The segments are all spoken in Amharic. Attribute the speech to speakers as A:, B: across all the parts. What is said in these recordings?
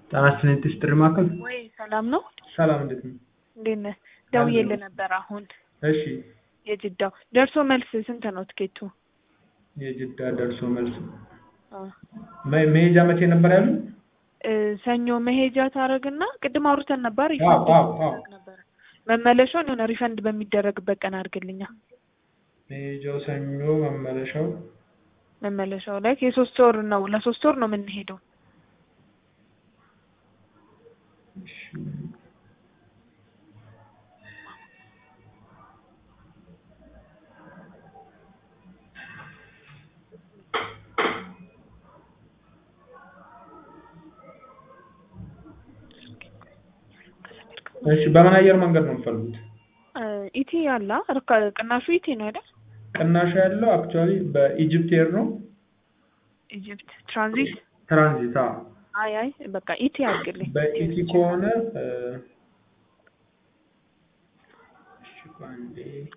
A: ጤና ይስጥልኝ ጥሪ ማዕከል
B: ወይ ሰላም ነው?
A: ሰላም እንዴት ነው?
B: እንዴት ነህ? ደውዬልህ ነበር አሁን
A: እሺ
B: የጅዳው ደርሶ መልስ ስንት ነው ትኬቱ?
A: የጅዳ ደርሶ መልስ
B: አ
A: መ- መሄጃ መቼ ነበር ያሉ?
B: እ ሰኞ መሄጃ ታረግና ቅድም አውርተን ነበር
A: አዎ
B: ሪፈንድ
A: አዎ አዎ
B: ይደረግ ነበር። መመለሻውን የሆነ ሪፈንድ በሚደረግበት ቀን አድርግልኛ።
A: መሄጃው ሰኞ መመለሻው
B: መመለሻው ላይ የሶስት ወር ነው ለሶስት ወር ነው የምንሄደው።
A: እሺ። እሺ በምን አየር መንገድ ነው የምትፈልጉት?
B: እ ኢቲ ያላ ርካ ቅናሹ ኢቲ ነው አይደል?
A: ቅናሽ ያለው አክቹዋሊ በኢጅፕት ኤር ነው
B: ኢጅፕት ትራንዚት
A: ትራንዚት አዎ
B: አይ አይ በቃ ኢቲ አድርግልኝ።
A: በኢቲ ከሆነ እ፣ እሺ ቆይ አንዴ።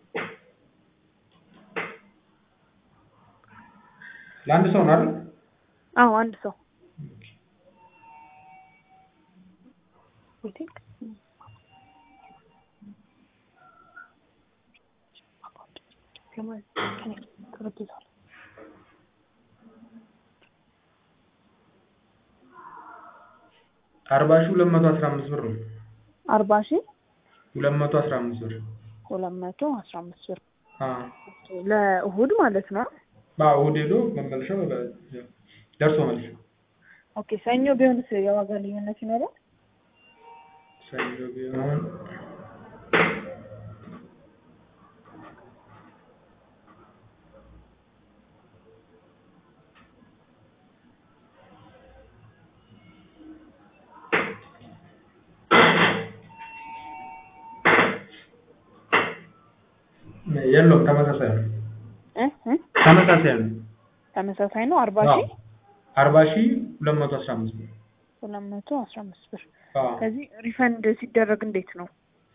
A: ለአንድ ሰው ነው አይደል?
B: አዎ አንድ ሰው ዌቲንግ
A: አርባ ሺህ ሁለት መቶ አስራ አምስት ብር ነው።
B: አርባ ሺህ
A: ሁለት መቶ አስራ አምስት ብር
B: ሁለት መቶ አስራ አምስት ብር
A: አዎ
B: ለእሁድ ማለት ነው።
A: አዎ እሑድ ሄዶ መመለሻው በ- ደርሶ መልስ
B: ኦኬ ሰኞ ቢሆንስ የዋጋ ልዩነት ይኖራል?
A: ሰኞ ቢሆን የለውም ተመሳሳይ ነው።
B: እ እ
A: ተመሳሳይ ነው።
B: ተመሳሳይ ነው። አርባ
A: አዎ
B: ሺህ
A: አርባ ሺህ ሁለት መቶ አስራ አምስት ብር
B: ሁለት መቶ አስራ አምስት ብር
A: አዎ
B: ከዚህ ሪፈንድ ሲደረግ እንዴት ነው?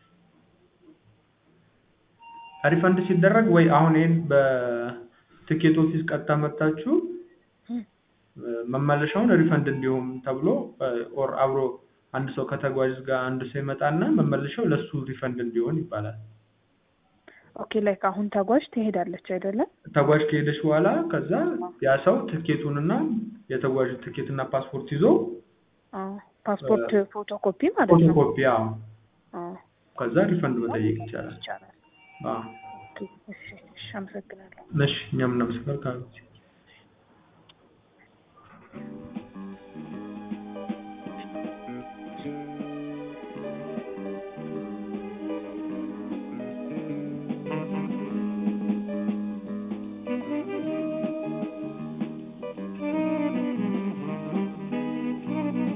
A: ሪፈንድ ሲደረግ ወይ አሁን ይሄን በትኬት ኦፊስ ቀጥታ መጣችሁ
B: እም።
A: መመለሻውን ሪፈንድ እንዲሁም ተብሎ ኦር አብሮ አንድ ሰው ከተጓዥ ጋር አንድ ሰው ይመጣና መመለሻው ለሱ ሪፈንድ እንዲሆን ይባላል።
B: ኦኬ ላይክ አሁን ተጓዥ ትሄዳለች አይደለም?
A: ተጓዥ ከሄደች በኋላ ከዛ ያ ሰው ትኬቱንና የተጓዥ ትኬትና ፓስፖርት ይዞ
B: አዎ ፓስፖርት ፎቶ ኮፒ ማለት ነው።
A: ፎቶኮፒ አዎ
B: አዎ
A: ከዛ ሪፈንድ መጠየቅ ይቻላል።
B: ይቻላል።
A: አዎ
B: ኦኬ እሺ እሺ አመሰግናለሁ።
A: እሺ እኛም እናመሰግናለን።